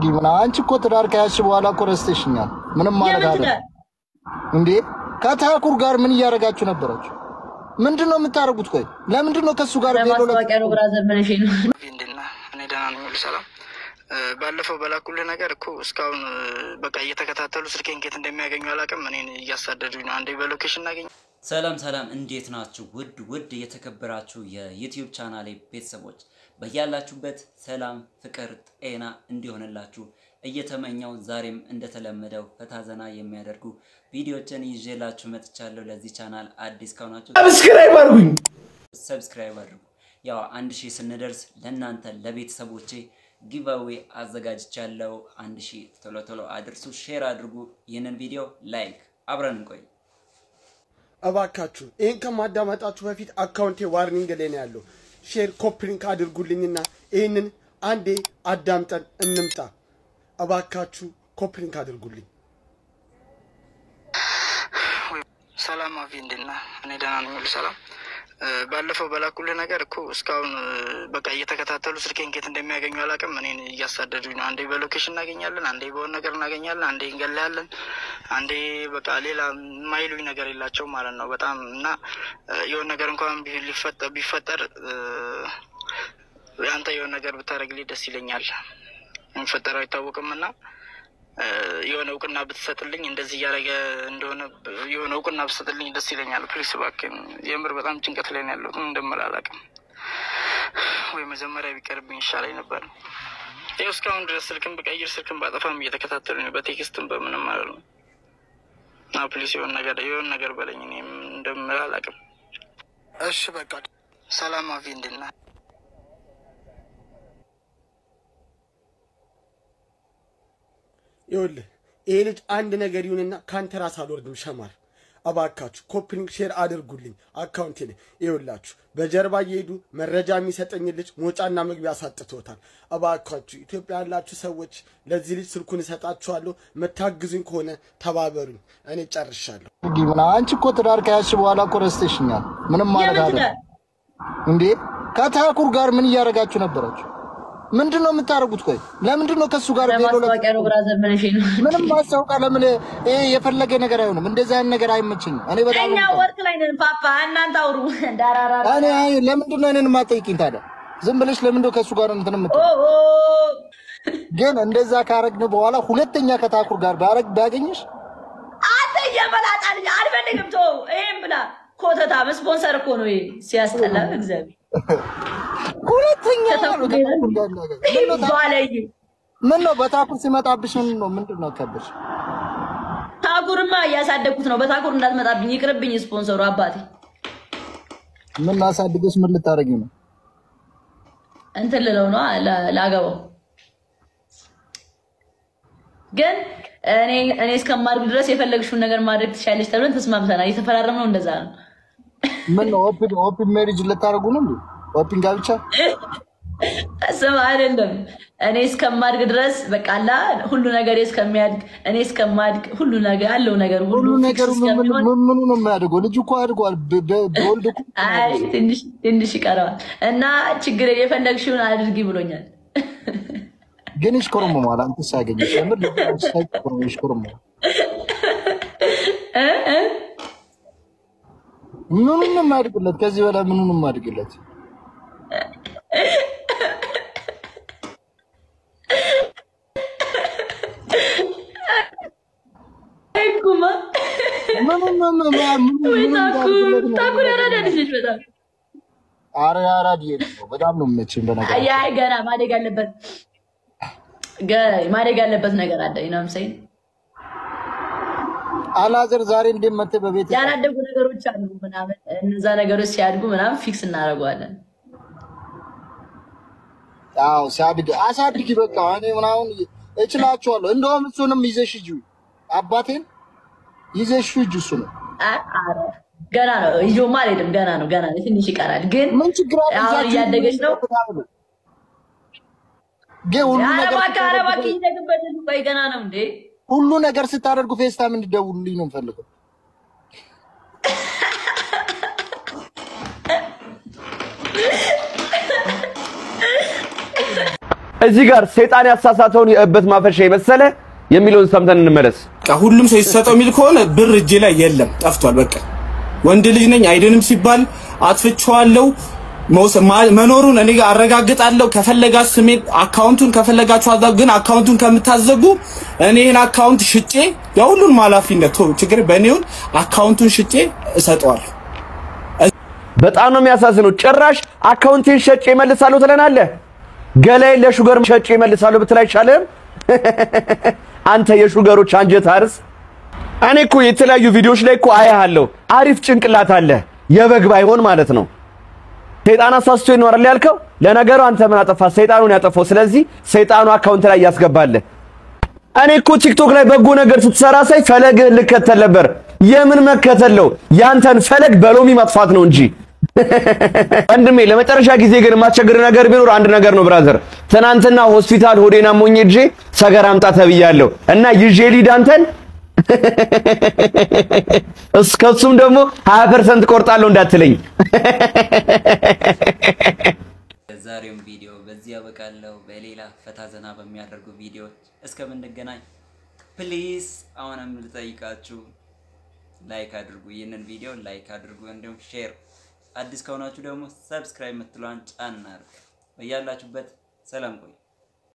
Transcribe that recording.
ምን አንቺ እኮ ትዳር ከያዝሽ በኋላ እኮ ረስተሽኛል። ምንም ማለት የምን አለ ትዳር? እንዴ? ከታኩር ጋር ምን እያደረጋችሁ ነበራችሁ? ምንድን ነው የምታደርጉት? ቆይ ለምንድን ነው ከእሱ ጋር ቬሎ ለማስታወቂያ ነው ብራዘር ብለሽ ነው። እንዴት ነህ? እኔ ደህና ነኝ፣ ሁሉ ሰላም። እ፣ ባለፈው በላኩልህ ነገር እኮ እስካሁን እ፣ በቃ እየተከታተሉ ስልኬን ኬት እንደሚያገኙ አላውቅም። እኔን እያሳደዱኝ ነው። አንዴ በሎኬሽን እናገኝ ሰላም ሰላም፣ እንዴት ናችሁ? ውድ ውድ የተከበራችሁ የዩቲዩብ ቻናሌ ቤተሰቦች በያላችሁበት ሰላም፣ ፍቅር፣ ጤና እንዲሆንላችሁ እየተመኘው ዛሬም እንደተለመደው ፈታ ዘና የሚያደርጉ ቪዲዮችን ይዤላችሁ መጥቻለሁ። ለዚህ ቻናል አዲስ ከሆናችሁ ሰብስክራይብ አድርጉኝ። ሰብስክራይብ አድርጉ። ያው አንድ ሺህ ስንደርስ ለእናንተ ለቤተሰቦቼ ጊቫዌ አዘጋጅቻለሁ። አንድ ሺህ ቶሎ ቶሎ አድርሱ፣ ሼር አድርጉ። ይህንን ቪዲዮ ላይክ፣ አብረን እንቆይ። እባካችሁ ይህን ከማዳመጣችሁ በፊት አካውንቴ ዋርኒንግ ላይ ነው ያለው። ሼር ኮፕሊንክ አድርጉልኝና ይህንን አንዴ አዳምጠን እንምጣ። እባካችሁ ኮፕሊንክ አድርጉልኝ። ሰላም አቪ፣ እንዴት ነህ? እኔ ደህና ነኝ፣ ሁሉ ሰላም። እ፣ ባለፈው በላኩልህ ነገር እኮ እስካሁን እ፣ በቃ እየተከታተሉ ስልኬን ኬት እንደሚያገኙ አላውቅም። እኔን እያሳደዱኝ ነው። አንዴ በሎኬሽን እናገኛለን፣ አንዴ በሆነ ነገር እናገኛለን፣ አንዴ እንገላለን፣ አንዴ በቃ ሌላ የማይሉኝ ነገር የላቸው ማለት ነው። በጣም እና እ፣ የሆነ ነገር እንኳን ቢ- ሊፈጠር ቢፈጠር እ፣ አንተ የሆነ ነገር ብታደርግልኝ ደስ ይለኛል። የሚፈጠረው አይታወቅም እና እ፣ የሆነ እውቅና ብትሰጥልኝ እንደዚህ እያደረገ እንደሆነ የሆነ እውቅና ብትሰጥልኝ ደስ ይለኛል። ፕሊስ እባክህን፣ የምር በጣም ጭንቀት ላይ ነው ያለሁት። ምን እንደምል አላውቅም። ወይ መጀመሪያ ቢቀርብኝ ይሻለኝ ነበር። ይኸው እስካሁን ድረስ ስልክን ብቀይር ስልክን ባጠፋም እየተከታተሉ ነው፣ በቴክስትም በምንም ማለት ነው። እና ፕሊስ የሆነ ነገር የሆነ ነገር በለኝ። እኔ ምን እንደምል አላውቅም። እሺ በቃ ሰላም አቪ፣ እንዴት ነህ? ይኸውልህ ይሄ ልጅ አንድ ነገር ይሁንና ከአንተ ራስ አልወርድም። ሸማር እባካችሁ ኮፕሊንክ ሼር አድርጉልኝ አካውንቴ ላይ ይኸውላችሁ፣ በጀርባ እየሄዱ መረጃ የሚሰጠኝ ልጅ ሞጫና መግቢያ አሳጥቶታል። እባካችሁ ኢትዮጵያ ያላችሁ ሰዎች ለዚህ ልጅ ስልኩን እሰጣችኋለሁ። መታግዙኝ ከሆነ ተባበሩኝ። እኔ ጨርሻለሁ። ምን አንቺ እኮ ትዳር ከያዝሽ በኋላ እኮ ረስተሽኛል። ምንም ማለት የምን አለ ትዳር? እንዴ? ከታኩር ጋር ምን እያደረጋችሁ ነበራችሁ? ምንድን ነው የምታደርጉት? ቆይ ለምንድን ነው ከእሱ ጋር ቬሎ ለማስታወቂያ ነው ብራዘር ብለሽ ነው። ምንም ማስታወቃ ለምን ይሄ የፈለገ ነገር አይሆንም። እንደዚህ አይነት ነገር አይመቸኝም። እኔ በጣም እኛ ነው ወርቅ ላይ ነን ፓፓ፣ እናንተ አውሩ። ዳራራ እኔ አይ ለምንድን ነው እኔን የማትጠይቂኝ ታዲያ? ዝም ብለሽ ለምንድን ነው ከእሱ ጋር እንትን ኦ የምትይው? ኦ ግን እንደዛ ካረግን በኋላ ሁለተኛ ከታኩር ጋር ባረግ ባገኝሽ አንተ የመላጣ ልጅ አልፈልግም። ተው ይሄን ብላ ኮተታም ስፖንሰር እኮ ነው ይሄ። ሲያስጠላ እግዚአብሔር ሁለተኛ ከታኩር ነው ጋር ከታኩር ጋር ነገር ምን ነው ታ- ባለይ ምን ነው በታኩር ሲመጣብሽ ምን ነው ምንድን ነው ከብሽ? ታኩርማ እያሳደግኩት ነው። በታኩር እንዳትመጣብኝ ይቅርብኝ። ስፖንሰሩ አባቴ ምን ላሳድገሽ ምን ልታረጊ ነው? እንትን ልለው ነው ላ- ላገባው ግን እኔ እኔ እስከማድግ ድረስ የፈለግሽውን ነገር ማድረግ ትችያለሽ ተብለን ተስማምተናል። የተፈራረምነው እንደዛ ነው። ምን ነው ኦፕን ኦፕን ሜሪጅ ልታረጉ ነው እንዴ? ኦፕን ጋብቻ ስም አይደለም። እኔ እስከማድግ ድረስ በቃላ ሁሉ ነገር እስከሚያድግ እኔ እስከማድግ ሁሉ ነገር ያለው ነገር ሁሉ ሁሉ ፊክስ ነገሩ ምን እስከሚሆን ምን ምኑ ነው የሚያደርገው? ልጅ እኮ አድጓል። በ- በ- በወልድ እኮ አይ ትንሽ ትንሽ ይቀረዋል እና ችግር የፈለግሽውን አድርጊ ብሎኛል። ግን ይሽኮርመማል። አንተ ሳገኝሽ የምር ልጅ ሳይቆርም ይሽኮርመማል። እ እ ምኑን ነው የማያድግለት? ከዚህ በላይ ምኑን ነው የማያድግለት? አይ ኩማ ምኑን ነው ማ- ማ- ምኑን ወይ ምኑን ታኩ እንዳያድግለት ነው? ታኩ ያራዳ ልጅ ነች በጣም ኧረ አራድዬ ነው። በጣም ነው የምመችኝ በነገር አይ አይ ገና ማደግ ያለበት ገ- ማደግ ያለበት ነገር አለ ነው ምሳይ አላዘር ዛሬ እንዴት መተህ በቤት ያላደጉ ነገሮች አሉ ምናምን እነዛ ነገሮች ሲያድጉ ምናምን ፊክስ እናደርገዋለን። አዎ ሲያድግ አሳድጊ በቃ እኔ ምናምን እችላችኋለሁ። እንደውም እሱንም ይዘሽ ሂጂ፣ አባቴን ይዘሽ ሂጂ። እሱ ነው አ- ኧረ ገና ነው ይዞማ አልሄድም። ገና ነው ገና ነው ትንሽ ይቀራል። ግን ምን ችግር አለ? አሁን ይዛችሁ እያደገች ነው። ግን ሁሉ ኧረ ነገር እባክህ ኧረ ስታደርጉ እባክህ ይደግበት ቆይ ገና ነው እንዴ ሁሉ ነገር ስታደርጉ ፌስታም እንዲደውሉልኝ ነው የምፈልገው። እዚህ ጋር ሰይጣን ያሳሳተውን የእበት ማፈሻ የመሰለ የሚለውን ሰምተን እንመለስ። በቃ ሁሉም ሰው ይሰጠው የሚል ከሆነ ብር እጄ ላይ የለም፣ ጠፍቷል። በቃ ወንድ ልጅ ነኝ አይድንም ሲባል አጥፍቼዋለሁ። መውሰ- ማ- መኖሩን እኔ አረጋግጣለሁ። ከፈለጋችሁ ስሜን አካውንቱን ከፈለጋችሁ አዛ ግን አካውንቱን ከምታዘጉ እኔ ይህን አካውንት ሽጬ የሁሉንም ኃላፊነት ቶ ችግር በእኔውን አካውንቱን ሽጬ እሰጠዋለሁ። በጣም ነው የሚያሳዝነው። ጭራሽ አካውንቴን ሸጬ እመልሳለሁ ትለናለህ። ገላዬን ለሹገር ሸጬ እመልሳለሁ ብትል አይሻልም? አንተ የሹገሮች አንጀት አርስ። እኔ እኮ የተለያዩ ቪዲዮዎች ላይ እኮ አያሃለሁ። አሪፍ ጭንቅላት አለ፣ የበግ ባይሆን ማለት ነው። ሰይጣን አሳስቶ ይኖራል ያልከው፣ ለነገሩ አንተ ምን አጠፋ? ሰይጣኑን ያጠፋው። ስለዚህ ሰይጣኑ አካውንት ላይ ያስገባልህ። እኔ እኮ ቲክቶክ ላይ በጎ ነገር ስትሰራ ሳይ ፈለግህን ልከተል ነበር። የምን መከተል ነው? ያንተን ፈለግ በሎሚ ማጥፋት ነው እንጂ ወንድሜ ለመጨረሻ ጊዜ ግን የማስቸግር ነገር ቢኖር አንድ ነገር ነው ብራዘር። ትናንትና ሆስፒታል ሆዴን አሞኝ ሄጄ ሰገር አምጣ ተብያለሁ እና ይዤ ሊድ አንተን እስከሱም ደግሞ 20% ቆርጣለሁ እንዳትለኝ። የዛሬውን ቪዲዮ በዚህ ያበቃለሁ። በሌላ ፈታ ዘና በሚያደርጉ ቪዲዮዎች እስከምንገናኝ ፕሊዝ አሁንም ልጠይቃችሁ ላይክ አድርጉ። ይህንን ቪዲዮ ላይክ አድርጉ፣ እንዲሁም ሼር። አዲስ ከሆናችሁ ደግሞ ሰብስክራይብ የምትለዋን ጫን አድርጉ። በያላችሁበት ሰላም ቆዩ።